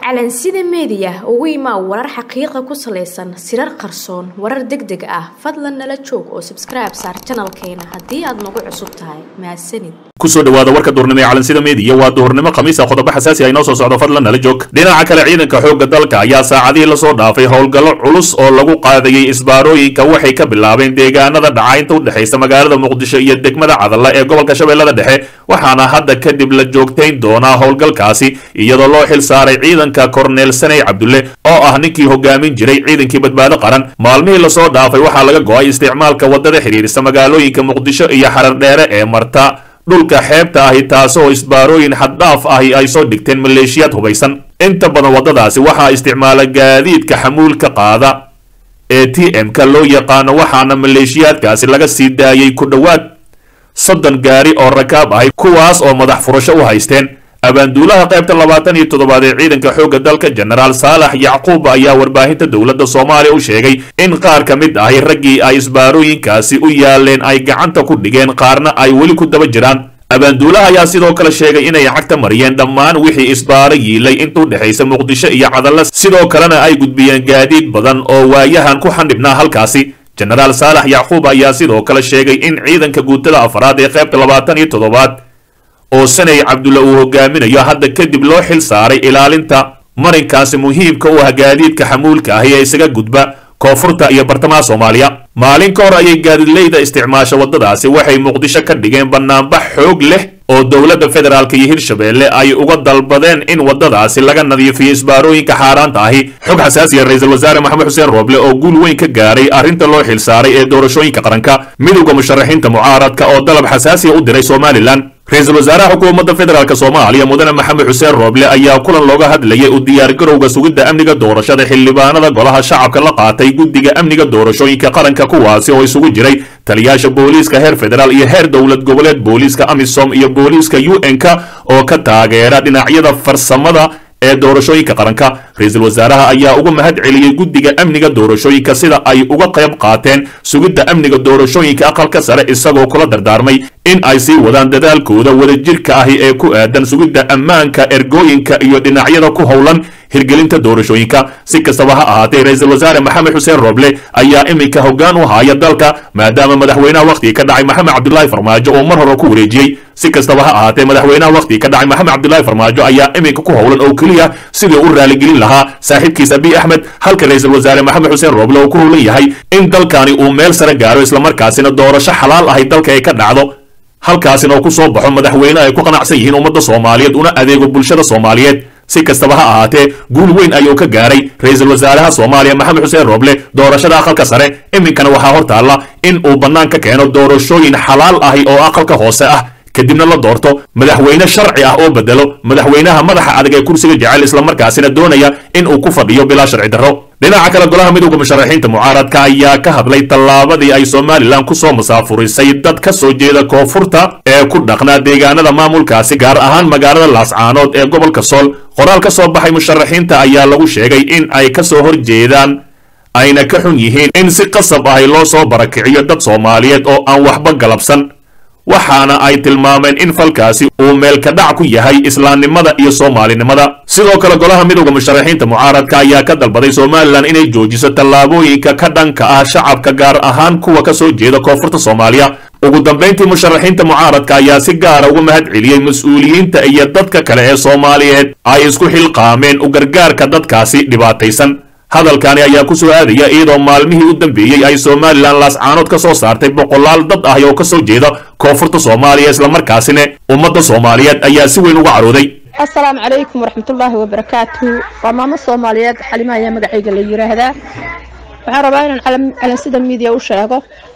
calansida meediya ugu imaa warar xaqiiqa ku salaysan sirar qarsoon warar deg deg ah fadlan nala joog oo sabskribe saar janalkeena haddii aad nagu cusub tahay mahadsanid kusoo dhawaada warka duurnimo ee calansida meediya waa duurnimo khamiisa qodobo xasaasi ah inoo soo socdo fadlan nala joog dhinaca kale ciidanka xoogga dalka ayaa saacadihii lasoo dhaafay howlgallo culus oo lagu qaadayey isbaarooyinka waxay ka bilaabeen deegaanada dhacaynta u dhexaysa magaalada muqdisho iyo degmada cadalla ee gobolka shabeellada dhexe waxaana hadda kadib la joogtayn doonaa howlgalkaasi iyadoo loo xil saaray ciidanka korneel saney cabdulle oo ah ninkii hogaamin jiray ciidankii badbaado qaran maalmihii lasoo dhaafay waxaa laga go-ay isticmaalka waddada xidhiirisa magaalooyinka muqdisho iyo xarar dheere ee marta dhulka xeebta ahi taasoo isbaarooyin xaddhaaf ahi ay soo dhigteen maleeshiyaad hubaysan inta badan waddadaasi waxaa isticmaala gaadiidka xamuulka qaada ee t m-ka loo yaqaano waxaana maleeshiyaadkaasi laga sii daayey ku dhowaad soddon gaari oo rakaab ahi kuwaas oo madax furasho u haysteen abaanduulaha qaybta labaatan iyo toddobaad ee ciidanka xoogga dalka jenaraal saalax yacquub ayaa warbaahinta dowladda soomaaliya u sheegay in qaar ka mid ahi raggii ay isbaarooyinkaasi u yaaleen ay gacanta ku dhigeen qaarna ay weli ku daba jiraan abaanduulaha ayaa sidoo kale sheegay inay cagta mariyeen dhammaan wixii isbaaro yiilay intuu dhexaysa muqdisho iyo cadalla sidoo kalena ay gudbiyeen gaadiid badan oo waayahan ku xandhibnaa halkaasi jenaraal saalax yacquub ayaa sidoo kale sheegay in ciidanka guutada afraad ee qaybta labaatan iyo toddobaad oo saney cabdulle uu hogaaminayo hadda kadib loo xil saaray ilaalinta marinkaasi muhiimka u ah gaadiidka xamuulka ahi ee isaga gudba koonfurta iyo bartamaha soomaaliya maalin ka hor ayay gaadiidleyda isticmaasha waddadaasi waxay muqdisho ka dhigeen bannaanbax xoog leh oo dowladda federaalk iyo hirshabeelle ay uga dalbadeen in waddadaasi laga nadiifiyo isbaarooyinka xaaraanta ahi xog xasaasiya ra-iisul wasaare maxamed xuseen rooble oo guul weyn ka gaaray arrinta loo xil saaray ee doorashooyinka qaranka midowda musharaxiinta mucaaradka oo dalab xasaasiya u diray somalilan ra-iisul wasaaraha xukuumadda federaalk soomaaliya mudane maxamed xuseen rooble ayaa kulan looga hadlayay u diyaargarowga sugidda amniga doorashada xildhibaanada golaha shacabka la qaatay guddiga amniga doorashooyinka qaranka kuwaasi oo isugu jiray taliyaasha booliiska heer federaal iyo heer dowlad goboleed booliiska amisom iyo booliiska u n-k oo ka taageera dhinacyada farsamada ee doorashooyinka qaranka ra-iisul wasaaraha ayaa uga mahad celiyey guddiga amniga doorashooyinka sida ay uga qayb qaateen sugidda amniga doorashooyinka aqalka sare isagoo kula dardaarmay in ay sii wadaan dadaalkooda wadajirka ahi ee ku aadan sugidda ammaanka ergooyinka iyo dhinacyada ku howlan hirgelinta doorashooyinka si kastaba ha ahaatee ra-iisul wasaare maxamed xuseen rooble ayaa iminka hoggaan u haya dalka maadaama madaxweynaha wakhtigii ka dhacay maxamed cabdilaahi farmaajo oo mar hore ku wareejiyey si kastaba ha ahaatee madaxweynaha wakhtigii ka dhacay maxamed cabdilaahi farmaajo ayaa iminka ku howlan oo keliya sidii u raaligelin lahaa saaxiibkiis abiy axmed halka ra-iisul wasaare maxamed xuseen rooble oo ku howlan yahay in dalkani uu meel sare gaaro islamarkaasina doorasho xalaal ahay dalka ay ka dhacdo halkaasina oo ku soo baxo madaxweyne ay ku qanacsan yihiin ummadda soomaaliyeed una adeego bulshada soomaaliyeed si kastaba ha ahaatee guul weyn ayuu ka gaaray ra-iisul wasaaraha soomaaliya maxamed xuseen rooble doorashada aqalka sare iminkana waxaa hor taalla in uu bannaan ka keeno doorashooyin xalaal ahi oo aqalka hoose ah kadibna la doorto madaxweyne sharci ah oo bedelo madaxweynaha madaxa adag ee kursiga jecel islamarkaasina doonaya in uu ku fadhiyo bilaa sharci darro dhinaca kale golaha midowda musharaxiinta mucaaradka ayaa ka hadlay tallaabadii ay somalilan kusoo musaafurisay dad ka soo jeeda koonfurta ee ku dhaqnaa deegaanada maamulkaasi gaar ahaan magaalada laascaanood ee gobolka sool qoraal ka soo baxay musharaxiinta ayaa lagu sheegay in ay ka soo horjeedaan ayna ka xun yihiin in si qasab ahi loo soo barakiciyo dad soomaaliyeed oo aan waxba galabsan waxaana ay tilmaameen in falkaasi uu meelka dhac ku yahay islaamnimada iyo soomaalinimada sidoo kale golaha midowda musharaxiinta mucaaradka ayaa ka dalbaday somalilan inay joojiso tallaabooyinka ka dhanka ah shacabka gaar ahaan kuwa ka soo jeeda koonfurta soomaaliya ugu dambayntii musharaxiinta mucaaradka ayaa si gaara uga mahad celiyey mas-uuliyiinta iyo dadka kale ee soomaaliyeed ay isku xilqaameen u gargaarka dadkaasi dhibaataysan hadalkani ayaa ku soo aadaya iyadoo maalmihii u dambeeyey ay somalilan laascaanood ka soo saartay boqolaal dad ah oo ka soo jeeda koonfurta soomaaliya islamarkaasina ummadda soomaaliyeed ayaa si weyn uga carooday assalaamu calaykum waraxmatullaahi wabarakaatuhu waa maamo soomaaliyeed xalima ayaa magacayga la yiraahdaa waxaan rabaa inaan calansida miidiya u sheego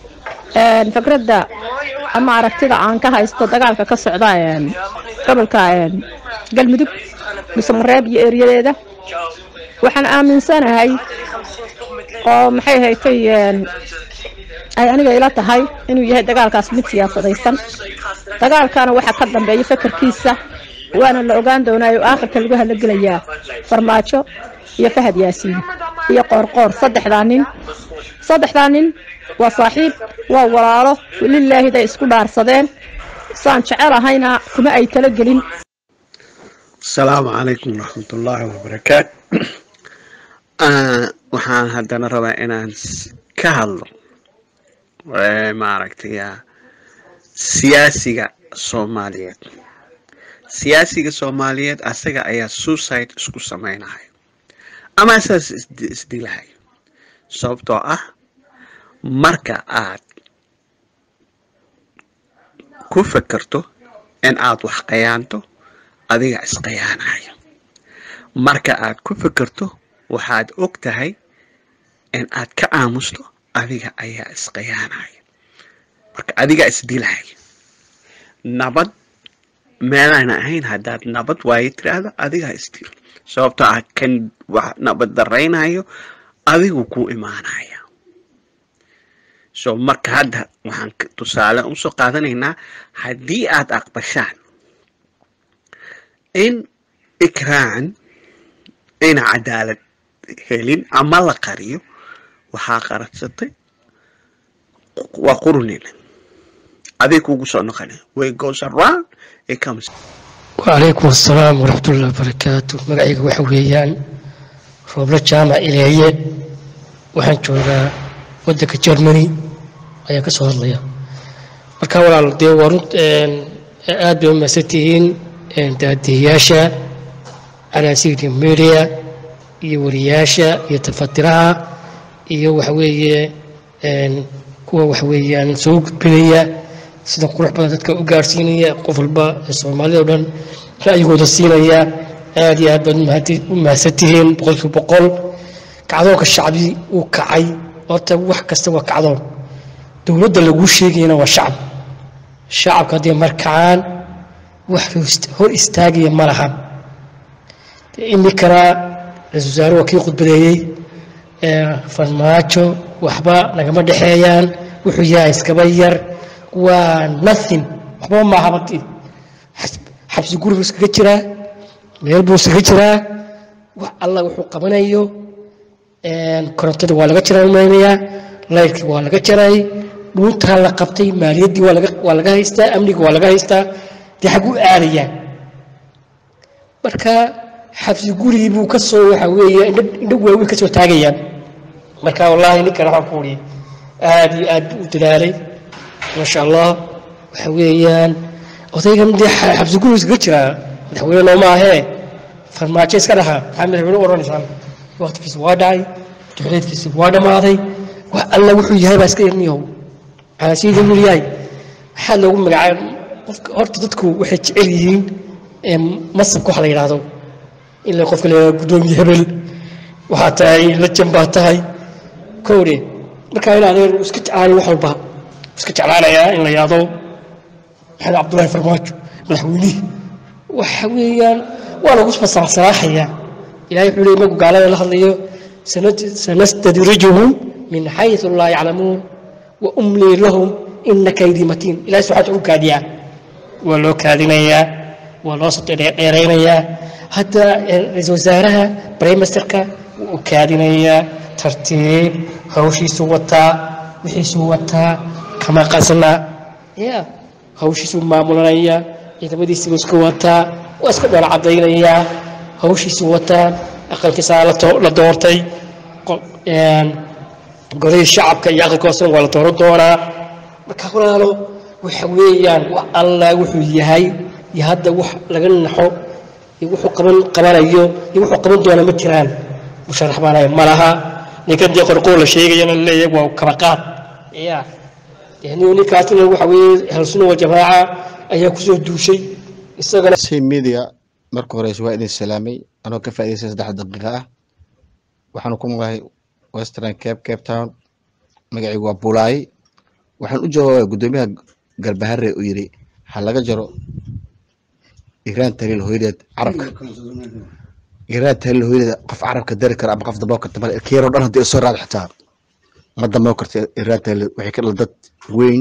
fikradda ama aragtida aan ka haysto dagaalka ka socda gobolka galmudug musamareeb iyo eryadeeda waxaan aaminsanahay oo maxay haytay ay aniga ila tahay inuu yahay dagaalkaas mid siyaasadaysan dagaalkana waxaa ka dambeeya fakarkiisa waana la ogaan doonaayo aakhirka lagu halagelayaa farmaajo iyo fahad yaasiin iyo qoorqoor saddexdaa nin saddexdaa nin waa saaxiib waa walaalo lilaahiday isku dhaarsadeen saan jecelahayna kuma ay talagelin asalaamu calaykum waraxmatullaahi wabarakaatu Ah, waxaan haddana rabaa inaan s- ka hadlo eh, maaragtay ah, siyaasiga soomaaliyeed siyaasiga soomaaliyeed asaga ayaa suicide isku sameynaya ama asaas isdi- isdilahayo sababtoo ah marka aad ku fekerto in aad wax qayaanto adiga isqayaanaya marka aad ku fekerto waxaad og tahay in aad ka aamusto adiga ayaa isqayaanaya marka adiga isdilaya nabad meelayna ahayn haddaad nabad waayo tiraahdo adigaa isdil sababtoo ah kan wax nabad daraynayo adigu ku imaanaya so marka hadda waxaan ka- tusaale usoo qaadanaynaa haddii aad aqbashaan in ikraan ayna cadaalad helin ama la qariyo waxaa qaradsatay waa qurunina aday kugu soo noqonay way goes around it comes وعليكم السلام ورحمة الله وبركاته مقعيق وحويان روبلا جامع إلهية waxaan joogaa wadanka germany ayaan kasoo hadlaya marka walaal dee waa runt aad bay umahadsan tihiin daadiyayaasha calaasiga media iyo wariyaasha iyo tafatiraha iyo waxaweeye kuwa waxaweeyaan soo gudbinaya sida qurux badan dadka u gaarsiinaya qof walba ee soomaalida o dhan ra'yigooda siinaya aad iyo aad baad umahad- u mahadsan tihiin boqolkiiba boqol kacdoonka shacbi uu kacay horta wax kasta waa kacdoon dowladda laguu sheegayana waa shacab shacabka haddii markacaan wax hor- hor istaagaya ma laha iminkana ra-iisul wasaare waa kii khudbadeeyey ee farmaajo waxba nagama dhexeeyaan wuxuu yahay iskaba yar waa nothing waxba maaha badi xabsi guri buu iskaga jiraa meel buu iskaga jiraa wax alla wuxuu qabanayo korontada waa laga jaray umaynayaa layrkii waa laga jaray dhuuntaa la qabtay maaliyaddii waa laga waa laga haystaa amniga waa laga haystaa dee xaguu aadayaa marka xabsi gurigii buu ka soo waxa weeye indho indho waaweyn ka soo taagayaan marka wallaahi ninkan waxaan ku uri aad iyo aad buu u dadaalay maasha allah waxa weeyaan odaygan dee xa- xabsi gurigu iskaga jiraa madaxweyne nooma ahee farmaajo iska dhaha maxaa madaxweyne u odhanaysaan waqtigiisi waa dhacay duxuleedkiisi waa dhammaaday wax alla wuxuu yahay baa iska yarniyow caasiida wuu yahay maxaa loogu magacaab qofka horta dadku waxay jecel yihiin ee masabka waxa la yidhaahdo ilaa qofka la yidhahdo guddoomiye hebel waxaa tahay lajan baa tahay kowre markaa in adeer iska jeclaanay wax walba iska jeclaanayaa in la yidhaahdo maxamed cabdullaahi farmaajo madaxweynihii waxa weeyaan waa lagu fasaxsanaaxayaa ilahay wuxuu leeyay markuu gaalada la hadlayo sanad- sanastadrijuhum min xayثu laa yaclamuun wa umlii lahum ina kaydii matiin ilahay subxaana u kaadiyaa waa loo kaadinayaa waa loo soo dheere- dheeraynayaa hadda eh, ra-iisul wasaaraha brimesterka wuu u kaadinayaa tartiib hawshiisuu wataa wixiisuu wataa kama qasna ya hawshiisuu maamulanaya ciidamadiisiibuu iska wataa waa iska dhoola cadaynayaa hawshiisuu wataa aqalkiisaa la to- la doortay qo- een, golihii shacabka iyo aqalka hoosena waa la dooran doonaa marka walaalo waxa weeyaan wax alla wuxuu yahay iyo hadda wax laga naxo iyo wuxuu qaban qabanayo iyo wuxuu qaban doona ma jiraan musharax baanayo ma laha ninkan dee qorqoor la sheegayana laleeyahay waa kabaqaad ya yani ninkaasina waxa weeye ahlusuna waljamaaca ayaa kusoo duushay isagana si media marka horeyse waa idin salaamay anoo ka faa'iidaystay saddex daqiiqa ah waxaan ku magahay western cape cape town magacaygu waa bulaayi waxaan u jawaabaya guddoomiyaha garbahare uu yidhi ha laga jaro iiraan taliil hooyadeed carabka iiraan taliil hooyadeed qof carabka dari kara ama qof damboo karta male keeroo dhan haddii soo raad xitaa ma damboo karta iiraan taliil waxay ka dhal dad weyn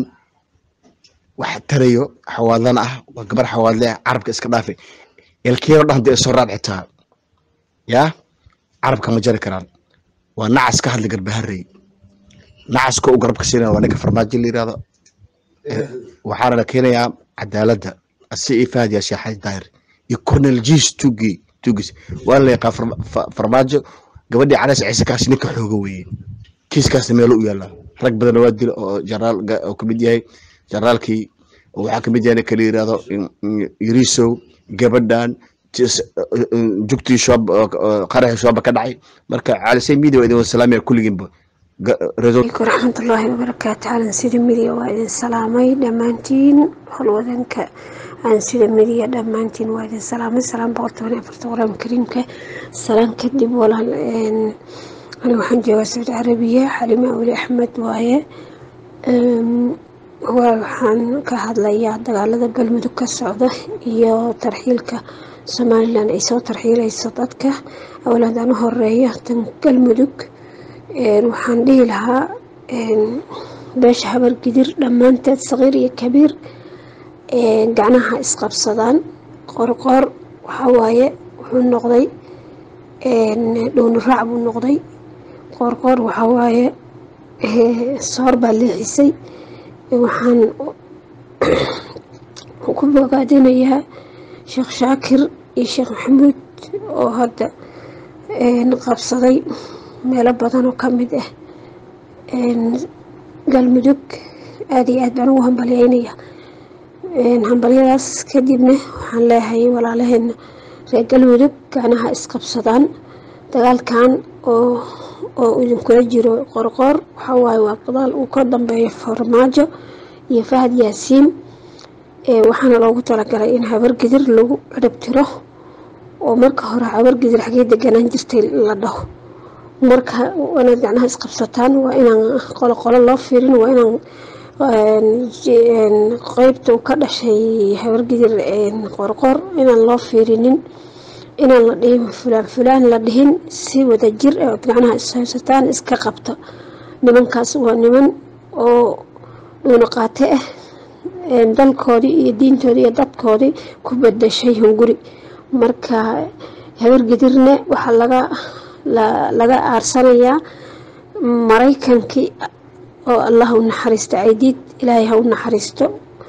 wax tarayo xawaadlana ah waa gabar xawaadle ah carabka iska dhaafi ilkeero dhan hadii ay soo raad xitaa yaa carabka ma jari karaan waa nacas ka hadli garbaharey nacaska u garabka siinaya waa ninka farmaajo la yirahdo Eh, waxaana la keenayaa cadaaladda asi iyo fahad yaa sheexay daahir iyo cornel jes tugi tugis waa la yaqaan Farma- Fa- farmaajo gabadhii canas ciise kaasi ninka xooga weeye kiiskaasna meelo u yaallaa rag badan waa dila oo jenaraal ga- oo kamid yahay generaalkii oo waxaa kamid yahay ninka la yirahdo in- in- yarisow gabadhan tis- jugtii shoob qaraxii shooba ka dhacay marka caalisay media waa idin wasalaamaya kulligiinba Ga- reso عليكم ورحمة الله وبركاته على سيد ميديا وإذن سلامي دمانتين هالوذنك عن سيد ميديا دمانتين وإذن سلامي سلام بغرطوني أفرت غرام كريمك سلام كدب ولا إن أنا وحن جوا سعود عربية حليمة أولي أحمد واية أم، waxaan ka hadlayaa dagaalada galmudug ka socda iyo tarxiilka somalilan ay soo tarxiilayso dadka awlaadaan u horeeya tan galmudug Een, waxaan dhihi lahaa een, beesha habar gidir dhammaanteed saqiir iyo kabiir een, gacnaha isqabsadaan qorqoor waxaa waaye wuxuu noqday een, dhowni raac buu noqday qorqoor waxaa waaye ee, soor baa leexisay waxaan ku bogaadinayaa sheekh shaakir iyo sheekh maxamuud oo hadda een, qabsaday meelo badan oo ka mid ah een, galmudug aada iyo aad baan ugu hambalyeynaya Een, hambalyadaas kadibna waxaan leeyahay walaalaheena reer galmudug gacnaha isqabsadaan dagaalkan oo oo idinkula jiro qorqoor waxaa waaye waa dagaal uu ka dambeeyo farmaajo iyo fahad yaasiin Ee, waxaana loogu talagalay in habargidir lagu cirib tiro oo marka hore habargidir xagee deganaan jirtay la dhaho marka inaad gacnaha isqabsataan waa inaan qolo qolo loo fiirin waa inaan een, ji- een, qeybta uu ka dhashay habargidir een, qorqor inaan loo fiirinin inaan la dhihin fulaan fulaan la dhihin si wada jir ah ood gacnaha ishaysataan iska qabta nimankaas waa niman oo dhuuna qaate ah een, dalkoodii iyo diintoodii iyo dadkoodii ku bedeshay hunguri marka habargidirna waxaa laga la- laga aarsanayaa maraykankii oo allah u naxariisto caydiid ilaahay ha u naxariisto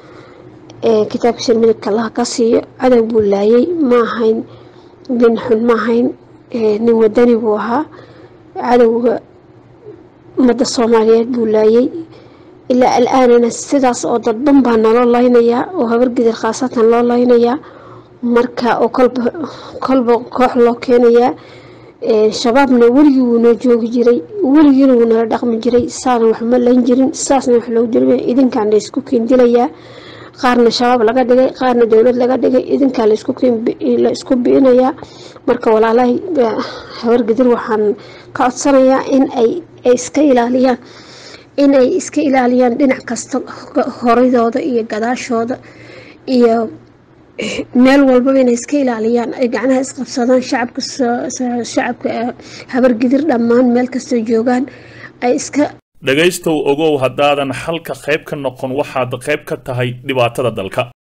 ee kitaabkiisa midabka allah ka siiyo cadow buu laayay ma ahayn nin xun ma ahayn ee nin wadani buu ahaa cadowga ummadda soomaaliyeed buu laayay ilaa al-aanana sidaas oo dadban baa naloo laynayaa oo habargidir khaasatan loo laynayaa marka oo kolba kolba koox loo keenayaa Ee, shabaabna weligii wuu noo joogi jiray weligiina wuu nala dhaqmi jiray saana wax ma layn jirin saasna wax loogu dilmay idinkaan la isku kiindilayaa qaarna shabaab laga dhigay qaarna dowlad laga dhigay idinkaa la isku kiin bi- la isku bi'inayaa marka walaalahay ga- habargidir waxaan ka codsanayaa in ay ay iska ilaaliyaan in ay iska ilaaliyaan dhinac kasta horidooda iyo gadaashooda iyo meel walbaba inay iska ilaaliyaan ay gacnaha isqabsadaan shacabka so- so- shacabka eh, habargidir dhammaan meel kastoo joogaan ay iska dhegaystow ogow haddaadan xalka qayb ka noqon waxaad qayb ka tahay dhibaatada dalka